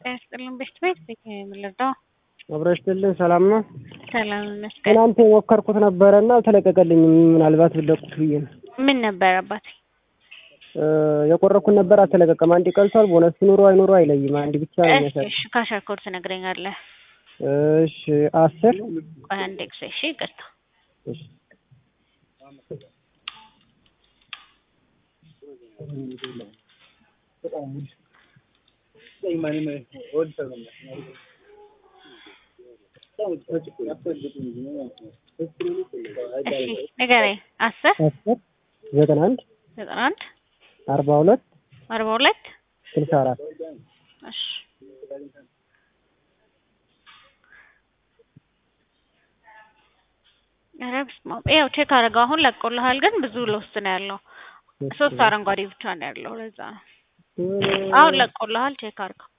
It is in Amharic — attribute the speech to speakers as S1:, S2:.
S1: ጤና ይስጥልን ቤት ቤት ቤት ነው የምንረዳው።
S2: አብረሽትልን ሰላም ነው።
S1: ሰላም ይመስገን።
S2: ትናንት የሞከርኩት ነበረ እና አልተለቀቀልኝም። ምናልባት ብለቁት ብዬ ነው
S1: ምን ነበር አባቴ?
S2: እ የቆረኩት ነበር አልተለቀቀም። አንድ ቀልቷል። ቦነስ ሲኖሩ አይኖሩ አይለይም። አንድ ብቻ ነው
S1: እሺ
S2: የሚያሳይ።
S1: እሺ ካሸር ኮድ ትነግረኛለህ?
S2: እሺ አስር
S1: ቆይ አንዴ ጊዜ እሺ ይቅርታ።
S2: እሺ
S1: እሺ ንገረኝ። አስር
S2: አስር ዘጠና አንድ
S1: ዘጠና አንድ
S2: አርባ ሁለት
S1: አርባ ሁለት
S2: ስልሳ አራት
S1: እሺ ኧረ በስመ አብ ያው ቼክ አደረገው አሁን ለቆልሃል፣ ግን ብዙ ለውስጥ ነው ያለው። ሶስት አረንጓዴ ብቻ ነው ያለው። ለዛ ነው አሁን ለቆልሃል። ቼክ አድርገው